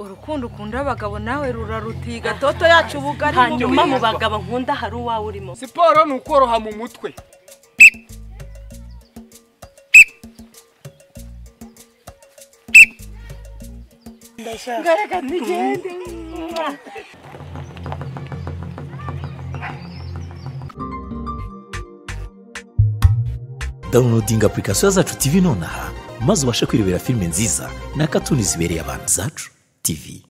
urukundo ukunda abagabo nawe rurarutiga toto yacu ubuga hanyuma mu bagabo nkunda hari uwawe urimo siporo ni ukoroha mu mutwe dawunilodinga apurikasiyo zacu tivi nonaha maze ubashe kwirebera filime nziza na katuni zibereye abantu zacu tivi